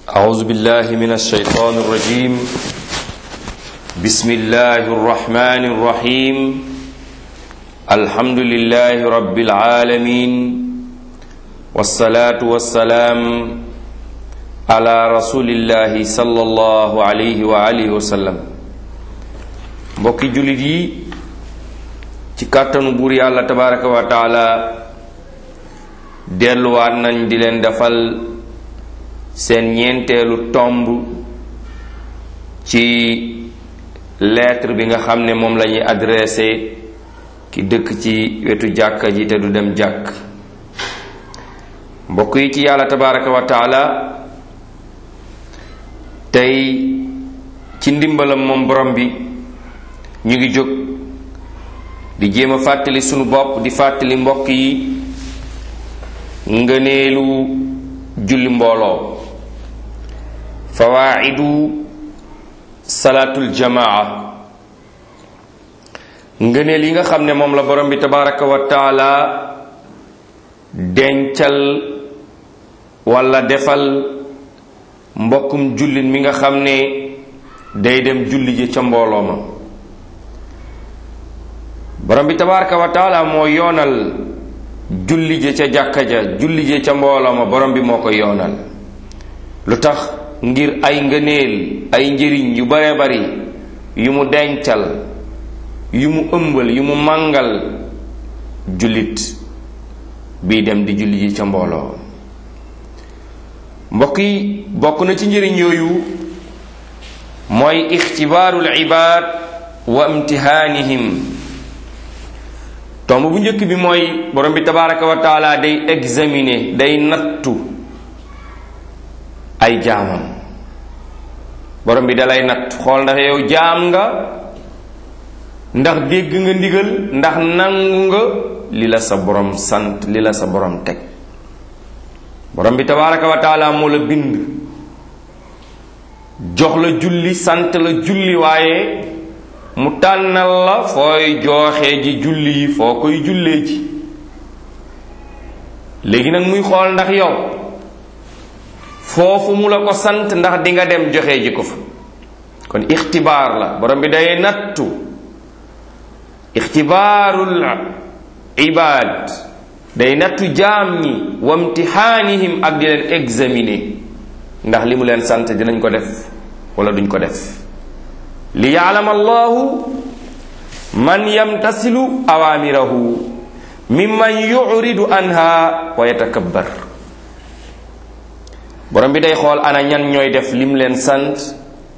أعوذ بالله من الشيطان الرجيم بسم الله الرحمن الرحيم الحمد لله رب العالمين والصلاة والسلام على رسول الله صلى الله عليه وآله وسلم mbokki jullit yi ci kàttanu buur yàlla tabaraka wa taala delluwaat nañ di leen defal seen ñeenteelu tomb ci lettre bi nga xam ne moom la ñuy adressé ki dëkk ci wetu jàkka ji te du dem jàkk mbokk yi ci yàlla tabaraka wa taala tey ci ndimbalam moom borom bi ñu ngi jóg di jéem a fàttali sunu bopp di fàttali mbokk yi ngëneelu julli mbooloo fawaidu salaatul jamaa ngëneel yi nga xam ne moom la borom bi tabaraka wa taala dencal walla defal mbokkum jullit mi nga xam ne day dem julli ji ca mbooloo ma borom bi tabaraka wa taala moo yoonal julli ji ca jàkka ja julli ji ca mbooloo ma borom bi moo ko yoonal lu tax ngir ay ngëneel ay njëriñ yu bare bari yu mu dencal yu mu ëmbal yu mu màngal jullit bii dem di julli ji ca mbooloo mbokk yi bokk na ci njëriñ yooyu mooy ixtibaarul ibaad wa imtihaanihim tomb bu njëkk bi mooy borom bi tabaraka wa taala day examiner day nattu ay jaamam borom bi dalay natt xool ndax yow jaam nga ndax dégg nga ndigal ndax nangu nga li la sa borom sant li la sa borom teg borom bi tabaraka wa taala moo la bind jox la julli sant la julli waaye mu tànnal la fooy jooxee ji julli yi foo koy jullee ji léegi nag muy xool ndax yow foofu mu la ko sant ndax di nga dem joxe ji ko fa kon ixtibaar la borom bi day nattu ixtibaarul ibaad day nattu jaam ñi wa imtixaanihim ak di leen examiner ndax li mu leen sant dinañ ko def wala duñ ko def li yaalama allahu man yamtasilu awaamirahu mimman yuridu anha wa yatakabbar borom bi day xool ana ñan ñooy def li mu leen sant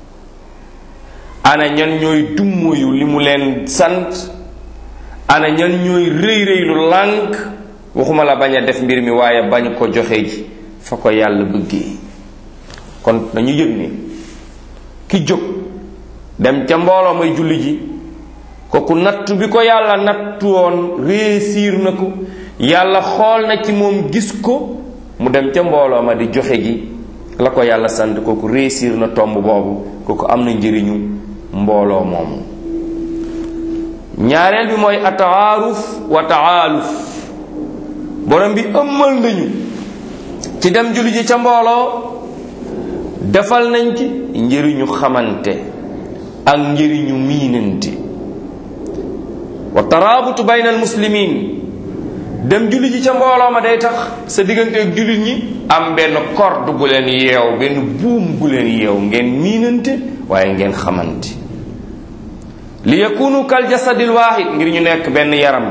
ana ñan ñooy dummoyu li mu leen sant ana ñan ñooy rëy rëy lu lànk waxuma la bañ a def mbir mi waaye bañ ko joxe ji fa ko yàlla bëggee kon nañu yëg ni ki jóg dem ca mbooloo may julli ji kooku nattu bi ko yàlla nattu woon réussir na ko yàlla xool na ci moom gis ko mu dem ca mbooloo ma di joxe ji la ko yàlla sant kooku réussir na tomb boobu kooku am na njëriñu mbooloo moomu ñaareel bi mooy ataaruf wa taaluf borom bi ëmmal nañu ci dem julli ji ca mbooloo defal nañ ci njëriñu xamante ak njëriñu miinante wa taraabutu bayna al muslimin dem julli ji ca mbooloo ma day tax sa diggante ak jullit ñi am benn corde bu leen yeew benn buum bu leen yeew ngeen miinante waaye ngeen xamante li yakunu kal jasadil waahid ngir ñu nekk benn yaram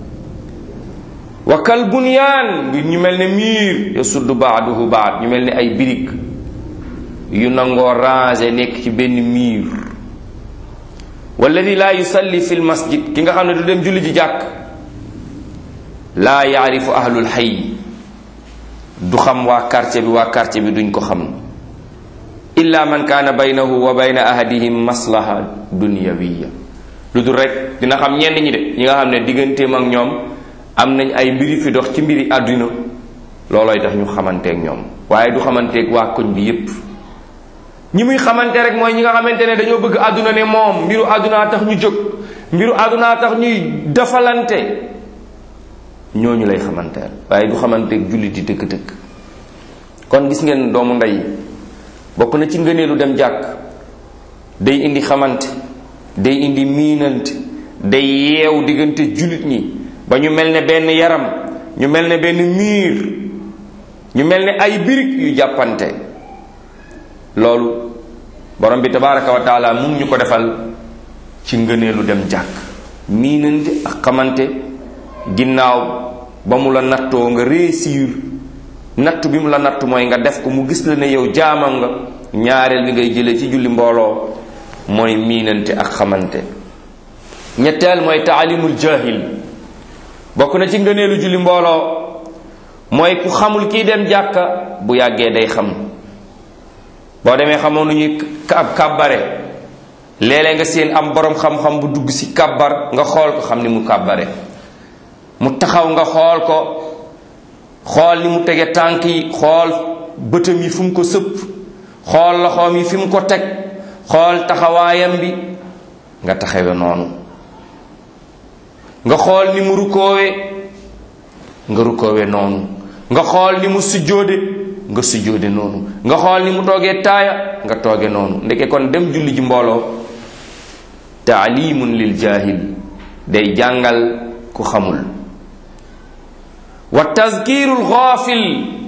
wa kal bunyaan ngir ñu mel ne miir ya sudd baaduhu baad ñu mel ne ay birig yu nangoo rangé nekk ci benn miir walladi laa yusalli fi l masjid ki nga xam ne du dem julli ji jàkk laa yaarifu ahlul xay du xam waa quartier bi waa quartier bi duñ ko xam illa man kaana baynahu wa bayna ahadihim maslaha dunyawiya lu dul rek dina xam ñenn ñi de ñi nga xam ne digganteem ak ñoom am nañ ay mbiri fi dox ci mbiri àdduna loolooy tax ñu xamanteek ñoom waaye du xamanteek waa koñ bi yépp ñi muy xamante rek mooy ñi nga xamante ne dañoo bëgg àdduna ne moom mbiru àddunaa tax ñu jóg mbiru àddunaa tax ñuy defalante ñooñu lay xamanteel waaye du xamanteeg jullit yi dëgg-dëgg kon gis ngeen doomu ndey bokk na ci ngëneelu dem jàkk day indi xamante day indi miinante day yeew diggante jullit ñi ba ñu mel ne benn yaram ñu mel ne benn miir ñu mel ne ay birig yu jàppante loolu borom bi tabaraka wa taala mu ngi ñu ko defal ci ngëneelu dem jàkk miinante ak xamante ginnaaw ba mu la nattoo nga réussir natt bi mu la natt mooy nga def ko mu gis la ne yow jaamam nga ñaareel bi ngay jëlee ci julli mbooloo mooy miinante ak xamante ñetteel mooy taalimul jahil bokk na ci ngëneelu julli mbooloo mooy ku xamul kii dem jàkka bu yàggee day xam boo demee xamoon nu ñuy ab kàbbare léeg-léeg nga seen am borom xam-xam bu dugg ci kàbbar nga xool ko xam ni mu kàbbare mu taxaw nga xool ko xool ni mu tege tànk yi xool bëtam yi fu mu ko sëpp xool loxoom yi fi mu ko teg xool taxawaayam bi nga taxawe noonu nga xool ni mu rukkoowe nga rukkoowe noonu nga xool ni mu sujjóode nga sujjóode noonu nga xool ni mu toogee taaya nga tooge noonu ndeke kon dem julli ji mbooloo taalimun lil jaahil day jàngal ku xamul wa tazkirul xaafil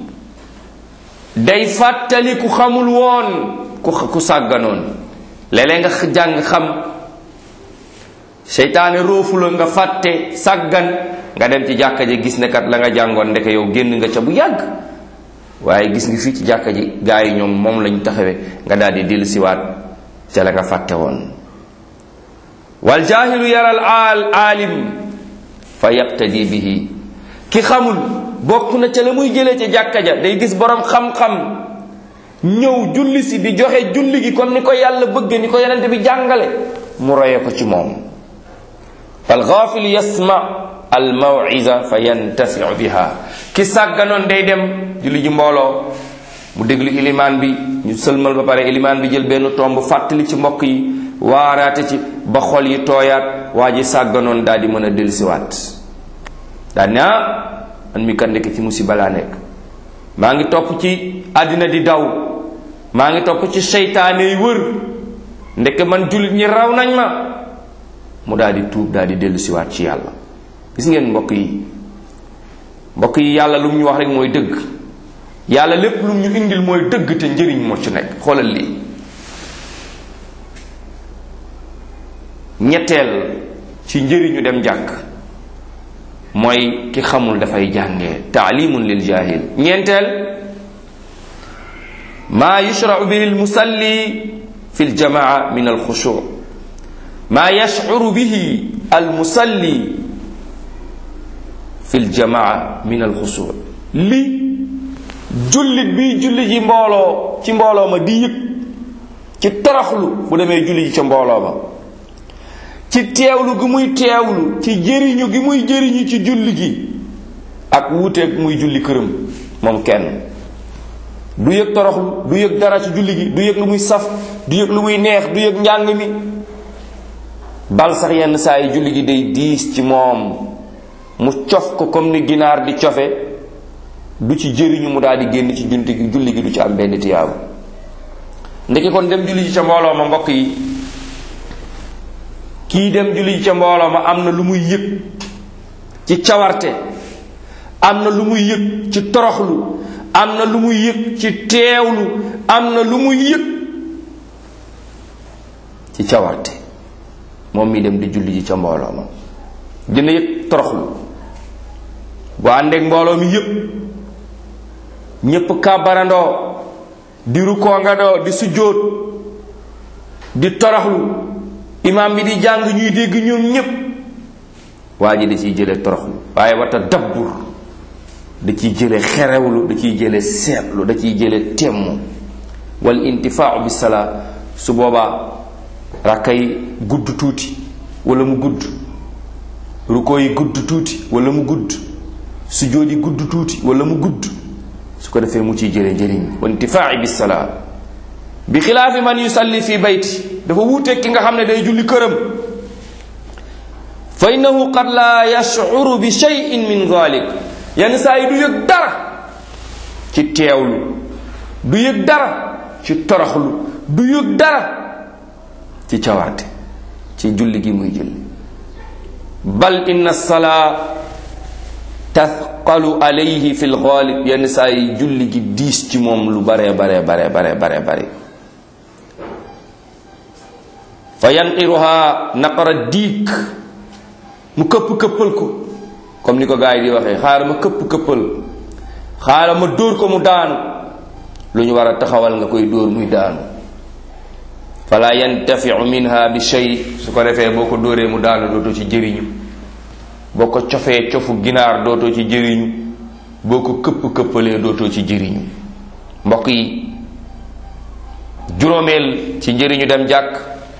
day fàttali ku xamul woon ku ku sàgganoon léeg-léeg nga jàng xam seytaane róofu la nga fàtte sàggan nga dem ci jàkka ji gis ne kat la nga jàngoon ndeke yow génn nga ca bu yàgg waaye gis nga fii ci jàkka ji gaa yi ñoom moom lañ taxawe nga daal di dellu siwaat ca la nga fàtte woon wal jaahilu yaral aal aalim fa yaqtadi bihi ki xamul bokk na ca la muy jëlee ca jàkka ja day gis borom xam-xam ñëw julli si di joxe julli gi comme ni ko yàlla bëgge ni ko yonente bi jàngale mu roye ko ci moom al ghafil yasma al maw'iza fa yantafiu biha ki sàgganoon day dem julli ji mbooloo mu déglu ilimaan bi ñu sëlmal ba pare ilimaan bi jël benn tomb fàttali ci mbokk yi waaraate ci ba xol yi tooyaat waa ji sàgganoon daal di mën a dellusiwaat daal ne ah man mi kat ndekk ci musiba laa nekk maa ngi topp ci àddina di daw maa ngi topp ci seytaane yi wër ndekk man jullit ñi raw nañ ma mu daal di tuub daal di dellusiwaat ci yàlla gis ngeen mbokk yi mbokk yi yàlla lu mu ñu wax rek mooy dëgg yàlla lépp lu mu ñu indil mooy dëgg te njëriñ moo ci nekk xoolal lii ñetteel ci njëriñu dem jàkk mooy ki xamul dafay jàngee taalimun lil jahil ñeenteel maa yushrau bihi almusalli fi aljamaa min alxushu maa yashcuru bihi almusalli fi aljamaa min alxushu li jullit bi julli ji mbooloo ci mbooloo ma di yëg ci toroxlu bu demee julli ji ca mbooloo ma ci teewlu gi muy teewlu ci jëriñu gi muy jëriñu ci julli gi ak wuuteeg muy julli këram moom kenn du yëg toroxlu du yëg dara ci julli gi du yëg lu muy saf du yëg lu muy neex du yëg njàng mi bal sax yenn saa yi julli gi day diis ci moom mu cof ko comme ni ginaar di cofe du ci jëriñu mu daal di génn ci junti gi julli gi du ci am benn tiyaabu ndeke kon dem julli ji ca mbooloo ma mbokk yi kii dem julli ji ca mbooloo ma am na lu muy yëg ci cawarte am na lu muy yëg ci toroxlu am na lu muy yëg ci teewlu am na lu muy yëg ci cawarte moom mi dem di julli ji ca mbooloo ma dina yëg toroxlu bu àndeek mbooloo mi yëpp ñépp kàbbarandoo di rukoongandoo di sujjóot di toroxlu imaam bi di jàng ñuy dégg ñoom ñépp waa ji da ciy jële toroxlu waaye wata dabbur da ciy jële xerewlu da ciy jële seetlu da ciy jële temm wal intifaau bi salaa su boobaa rakkay gudd tuuti wala mu gudd rukoo yi gudd tuuti wala mu gudd sujjóot yi gudd tuuti wala mu gudd su ko defee mu ciy jële njëriñ wa intifaai bi salaa bi xilaafi man yusalli fi bayti dafa wuuteeg ki nga xam ne day julli këram fa innahu qad la yashcuru bi cheyin min dalik yenn saa yi du yëg dara ci teewlu du yëg dara ci toroxlu du yëg dara ci cawarte ci julli gi muy julli bal inna salaa tathqalu alayhi fi lxaalib yenn saa yi julli gi diis ci moom lu bare bare bare bare bare bare fa yanqiruha naqara diik mu këpp këppal ko comme ni ko gars yi di waxee xaaral ma këpp këppal xaaral ma dóor ko mu daanu lu ñu war a taxawal nga koy dóor muy daanu fala yantafiu minha bi shay su ko defee boo ko dóoree mu daanu dootoo ci jëriñu boo ko cofee cofu ginaar dootoo ci jëriñu boo ko këpp këppalee dootoo ci jëriñu mbokk yi juróomeel ci njëriñu dem jàkk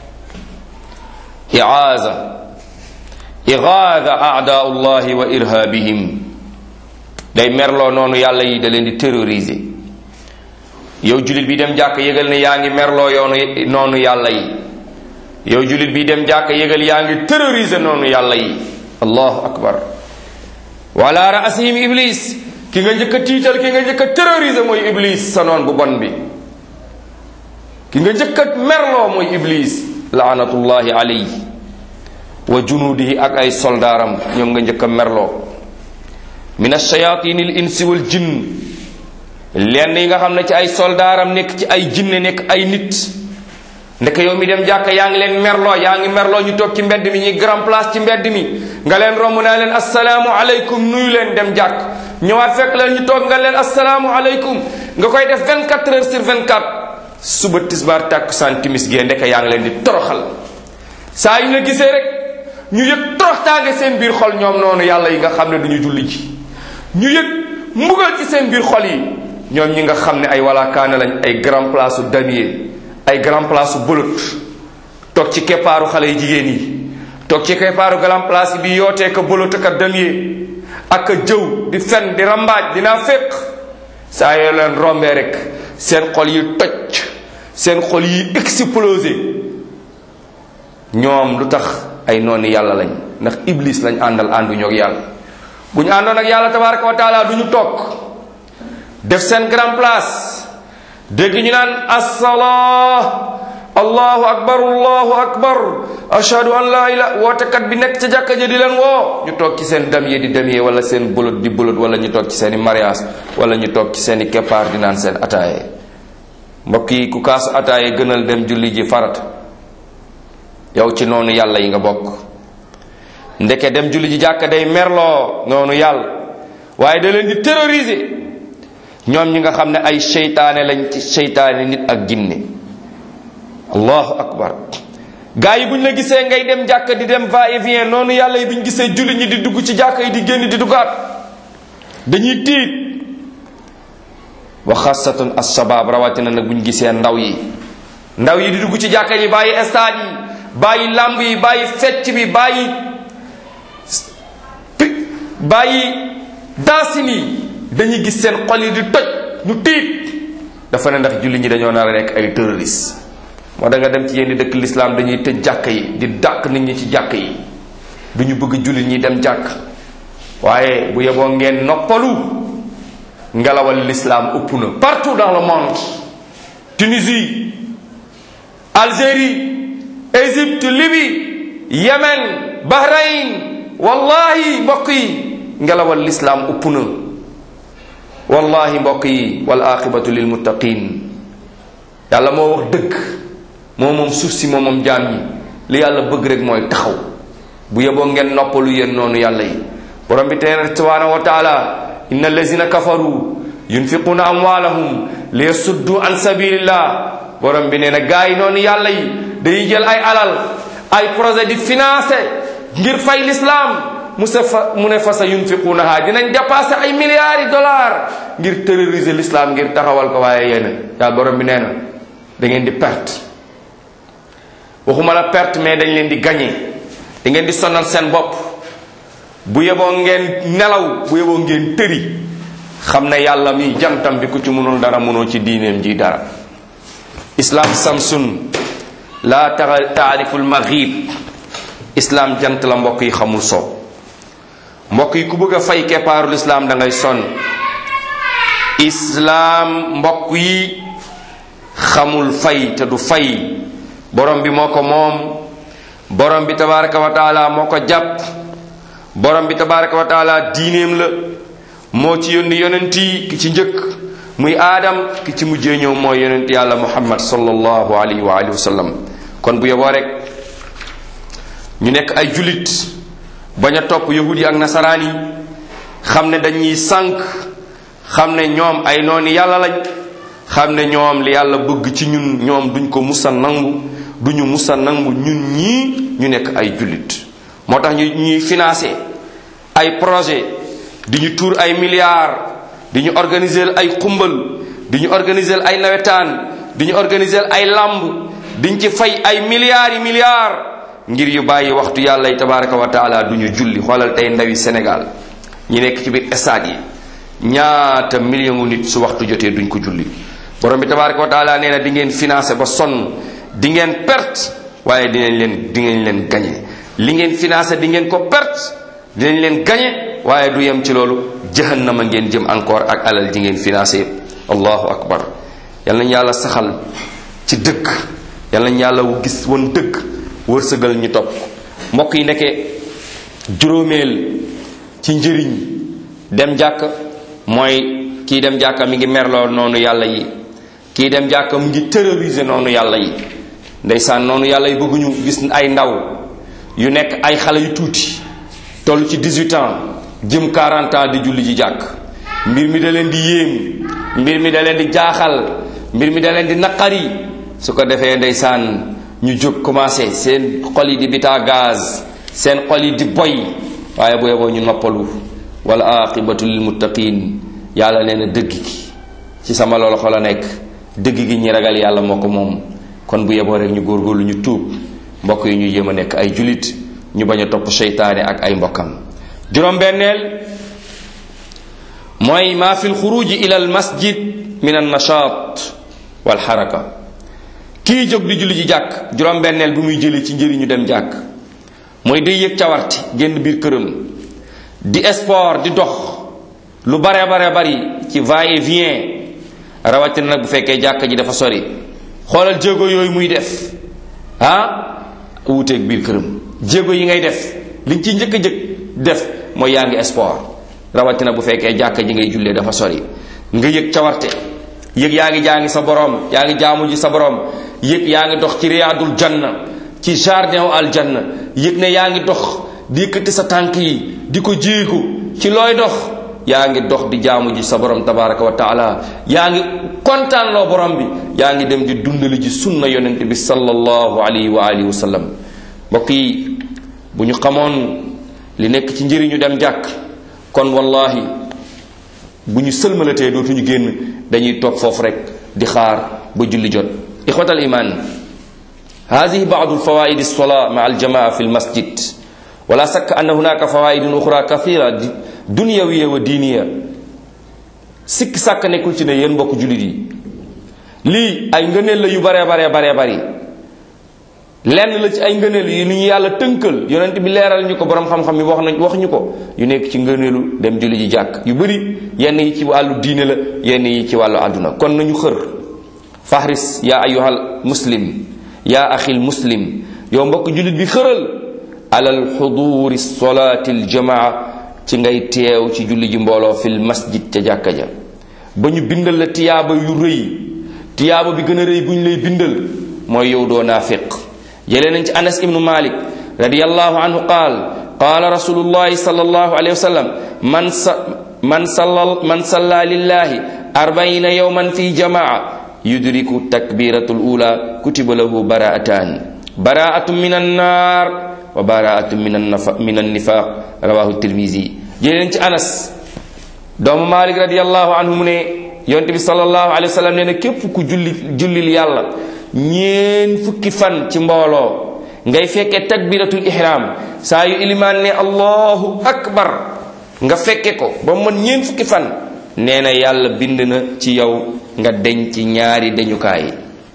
iaaza igaada aadaau llahi wa irhaabihim day merloo noonu yàlla yi da leen di terroriser yow julit bi dem jàkk yëgal ne yaa ngi merloo yoonu noonu yàlla yi yow julit bi dem jàkk yëgal yaa ngi terroriser noonu yàlla yi allahu akbar wala raasihim iblis ki nga njëkk a tiital ki nga njëkk a terroriser mooy iblis sa noon bu bon bi ki nga njëkk a merloo mooy iblis laanatullahi alayhi wa junuudihi ak ay soldaaram ñoom nga njëkk a merloo min alshayatin al insi wal jinn lenn yi nga xam ne ci ay soldaaram nekk ci ay jinne nekk ay nit ndeke yow mi dem jàkka yaa ngi leen merloo yaa ngi merloo ñu toog ci mbedd mi ñuy grand place ci mbedd mi nga leen romb naa leen asalaamu aleykum nuyu leen dem jàkk ñëwaat fekk leen ñu toog nga leen asalaamu aleykum nga koy def 24 heures sur 24 suba tisbaar tàkkusaan timis gee ndeke yaa ngi leen di toroxal saa yu la gisee rek ñu yëg toroxtaange seen biir xol ñoom noonu yàlla yi nga xam ne duñu julli ji ñu yëg mbugal ci seen biir xol yi ñoom ñi nga xam ne ay walaakaane lañ ay grand place u damier ay grand place u bolot toog ci keppaaru xale yi jigéen yi toog ci keppaaru grand place bi yootee ka bolot ak a damier ak a jëw di fen di rambaaj dinaa féq saa yoo leen rombee rek seen xol yi toj seen xol yi explosé ñoom lu tax ay noonu yàlla lañ ndax iblis lañ àndal ànduñoo ak yàlla bu ñu àndoon ak yàlla tabaraka wa taala du ñu toog def seen grand place dégg ñu naan assalaa allahu akbar allahu akbar ashhadu an la ilaha wootekat bi nekk ca jàkka ja di leen woo ñu toog ci seen damier di damier wala seen bolot di bolot wala ñu toog ci seen i mariage wala ñu toog ci seen i keppaar di naan seen ataaye mbokk yi ku kaasu ataaye gënal dem julli ji farat yow ci noonu yàlla yi nga bokk ndeke dem julli ji jàkka day merloo noonu yàlla waaye da leen di terroriser ñoom ñi nga xam ne ay seytaane lañ ci seytaane nit ak jinne allahu akbar gaa yi bu ñu la gisee ngay dem jàkka di dem va et vient noonu yàlla yi bu ñu gisee julli ñi di dugg ci jàkka yi di génn di duggaat dañuy tiit wa xasatun ashabab rawatina nag bu ñu gisee ndaw yi ndaw yi di dugg ci jàkka yi bàyyi stade yi bàyyi lamb yi bàyyi fecc bi bàyyi bàyyi dansin yi dañuy gis seen xol yi di toj ñu tiit dafa ne ndax julli ñi dañoo nar a nekk ay terroriste moo da nga dem ci yenn dëkk lislaam dañuy tëj jàkk yi di dàq nit ñi ci jàkk yi du ñu bëgg julli ñi dem jàkk waaye bu yeboo ngeen noppalu ngelawal lislaam ëpp na partout dans le monde Tunisie Algérie Égypte Libye Yémen Bahreïn wallahi mbokk yi ngelawal lislaam ëpp na wallahi mbokk yi wal aqibatu lil muttaqin yàlla moo wax dëgg moo moom suuf si moo moom jaam yi li yàlla bëgg rek mooy taxaw bu yeboo ngeen noppalu yéen noonu yàlla yi borom bi tee subhanahu wa taala inna allazina kafaru yunfiquna amwalahum li yasuddu an sabilillah borom bi nee na gaa yi noonu yàlla yi dañuy jël ay alal ay projet di financé ngir fay l'islam mu sa fa mu ne fa sa yunfiqunaha dinañ dépassé ay milliards yi dollars ngir terroriser l'islam ngir taxawal ko waaye yéen yàlla borom bi nee na da ngeen di perte waxuma la perte mais dañ leen di gagné da ngeen di sonal seen bopp bu yeboo ngeen nelaw bu yeboo ngeen tëri xam ne yàlla mi jantam bi ku ci mënul dara mënoo ci diineem ji dara islam samsun la taarifu lmaghib islam jant la mbokk yi xamul soo mbokk yi ku bëgg a fay keppaarul islam da ngay sonn islam mbokk yi xamul fay te du fay borom bi moo ko moom borom bi tabaraka wa taala moo ko jàpp borom bi tabaraka wa taala diineem la moo ci yónni yonent yi ki ci njëkk muy aadam ki ci mujjee ñëw mooy yonent yàlla muhammad sallallahu alayhi wa alihi wa sallam kon bu yoboo rek ñu nekk ay julit bañ a topp yahud yi ak nasaraan yi xam ne dañuy sànq xam ne ñoom ay nooni yàlla lañ xam ne ñoom li yàlla bëgg ci ñun ñoom duñ ko musa nangu duñu musa nangu ñun ñii ñu nekk ay jullit moo tax ñu ñuy financé ay projet di ñu tuur ay milliards di ñu organiser ay xumbal di ñu organiser ay nawetaan di ñu organiser ay lamb diñ ci fay ay milliards yi milliards ngir yu bàyyi waxtu yàlla yi tabaraka wa taala du ñu julli xoolal tey ndawi Sénégal ñi nekk ci biir stade yi ñaata million gu nit su waxtu jotee duñ ko julli borom bi tabaraka wa taala nee na di ngeen financé ba sonn di ngeen perte waaye dinañ leen di ngeen leen gañe li ngeen financé di ngeen ko perte dinañ leen gañe waaye du yem ci loolu jahannama ngeen jëm encore ak alal ji ngeen financé allahu akbar yal nañu yàlla saxal ci dëgg yal nañu yàlla gis woon dëgg wërsëgal ñu topp mbokk yi nekkee juróomeel ci njëriñ dem jàkk mooy kii dem jàkka mi ngi merloo noonu yàlla yi kii dem jàkka mu ngi terroriser noonu yàlla yi ndeysaan noonu yàlla yi bëgguñu gis ay ndaw yu nekk ay xale yu tuuti toll ci 18 ans jëm 40 ans di julli ji jàkk mbir mi da leen di yéem mbir mi da leen di jaaxal mbir mi da leen di naqari su ko defee ndeysaan ñu jóg commencé seen xol yi di bitaa gaz seen xol yi di boy waaye bu yeboo ñu noppalu wala aqibatu lil muttaqin yàlla nee na dëgg gi ci sama loxo la nekk dëgg gi ñi ragal yàlla moo ko moom kon bu yeboo rek ñu góorgóorlu ñu tuub mbokk yi ñu jéem a nekk ay julit ñu bañ a topp seytaane ak ay mbokkam juróom-benneel mooy maa fi lxuruji ila al masjid min an nashat wal xaraka kii jóg di julli ji jàkk juróom-benneel bi muy jëlee ci njëriñu dem jàkk mooy day yëg cawarte génn biir këram di sport di dox lu bare bare bari ci va et vient rawatina nag bu fekkee jàkk ji dafa sori xoolal jéego yooyu muy def ah wuuteeg biir këram jéego yi ngay def liñ ci njëkk a jëkk def mooy yaa ngi sport rawatina bu fekkee jàkk ji ngay jullee dafa sori nga yëg cawarte yëg yaa ngi jàngi sa borom yaa ngi jaamu ji sa borom yëg yaa ngi dox ci riyaadul janna ci jardin wu aljanna yëg ne yaa ngi dox di yëkkati sa tànk yi di ko jéego ci looy dox yaa ngi dox di jaamu ji sa borom tabaraka wa taala yaa ngi kontaan loo borom bi yaa ngi dem di dundali ji sunna yonent bi sallallahu alayhi wa alihi wa sallam mbokk yi bu ñu xamoon li nekk ci njëriñu dem jàkk kon wallahi bu ñu sëlmalatee dootuñu génn dañuy toog foofu rek di xaar ba julli jot ixwatal iman هذه بعض الفوائد الصلاة مع الجماعة في المسجد ولا شك أن هناك فوائد أخرى كثيرة دنيوية ودينية sikk sàkk nekkul ci ne yéen mbokk jullit yi lii ay ngëneel la yu bare bare bare bari lenn la ci ay ngëneel yi lu ñu yàlla tënkal yonent bi leeral ñu ko borom xam-xam yi wax nañ wax ñu ko yu nekk ci ngëneelu dem julli ji jàkk yu bëri yenn yi ci wàllu diine la yenn yi ci wàllu àdduna kon nañu xër fahris yaa ayyuhal muslim yaa axil muslim yow mbokk jullit bi xëral alal xuduuri solaati aljamaa ci ngay teew ci julli ji mbooloo fil masjid ca jàkka ja ba ñu bindal la tiyaaba yu rëy tiyaaba bi gën a rëy bu ñu lay bindal mooy yow doo naafiq jëlee nañ ci anas ibnu malik radiallahu anhu qaal qaala rasulullahi sallallahu alayhi wa sallam man sa man salla man salla lillahi arbaina yawman fi jamaa yudriku takbiratul ula kutiba lahu baraatan baraatun min annar wa baraatun min annafa min annifaq rawahu tirmisi jëleen ci anas doomu malik radiallahu anhu mu ne yonte bi salallahu alayhi wa sallam nee na képp ku julli jullil yàlla ñeen fukki fan ci mbooloo ngay fekke takbiratul ihram saa yu ilimaan ne allahu akbar nga fekke ko ba man ñeen fukki fan nee na yàlla bind na ci yow nga deñ ci ñaari deñukaay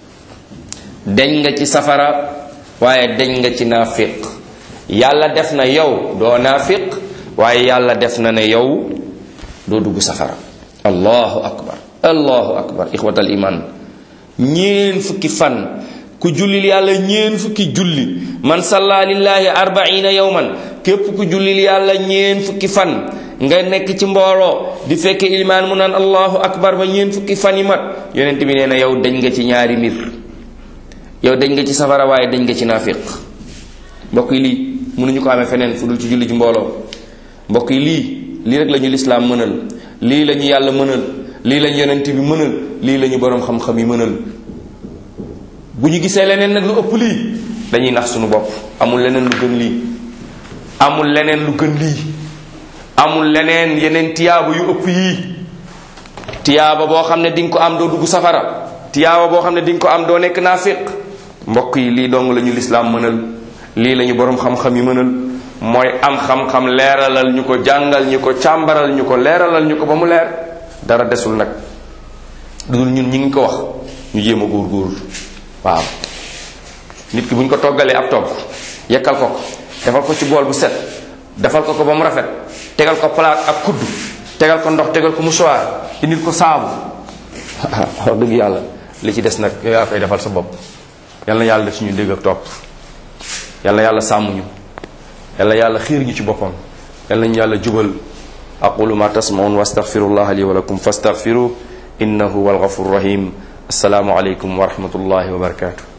deñ nga ci safara waaye deñ nga ci naafiq yàlla def na yow doo naafiq waaye yàlla def na ne yow doo dugg safara allahu akbar allahu akbar ixwatal iman ñeen fukki fan ku jullil yàlla ñeen fukki julli man salla lillahi arbaina yawman képp ku jullil yàlla ñeen fukki fan nga nekk ci mbooloo di fekke ilimaan mu naan allahu akbar ba ñeen fukki fan yi mat yonent bi nee na yow dañ nga ci ñaari mbir yow dañ nga ci safara waaye dañ nga ci naafiq mbokk yi lii mënuñu ko amee feneen fu dul ci julli ji mbooloo mbokk yi lii lii rek la ñu lislaam mënal lii la ñu yàlla mënal lii la ñu yonent bi mënal lii la ñu boroom xam-xam yi mënal bu ñu gisee leneen nag lu ëpp lii dañuy nax suñu bopp amul leneen lu gën lii amul leneen lu gën lii amul leneen yeneen tiyaaba yu ëpp yii tiyaaba boo xam ne di nga ko am doo dugg safara tiyaaba boo xam ne di nga ko am doo nekk naafiq mbokk yi lii dong la ñu lislaam mënal lii la ñu boroom xam-xam yi mënal mooy am xam-xam leeralal ñu ko jàngal ñu ko càmbaral ñu ko leeralal ñu ko ba mu leer dara desul nag dudul ñun ñi ngi ko wax ñu jéem a góor-góor waaw nit ki bu ñu ko toggalee ab togg yekkal ko ko defal ko ci bool bu set defal ko ko ba mu rafet tegal ko palaat ak kudd tegal ko ndox tegal ko mouchoir indil ko saabu wax dëgg yàlla li ci des nag yow yaa koy defal sa bopp yal na yàlla def suñu dégg ak topp yal na yàlla sàmm ñu yal na yàlla xiir ñu ci boppam yal nañu yàlla jubal aqulu ma tasmaun wa astaghfirullah li wa lakum fastaghfiru innahu huwal ghafurur rahim assalaamu aleykum wa rahmatullahi wa barakatuh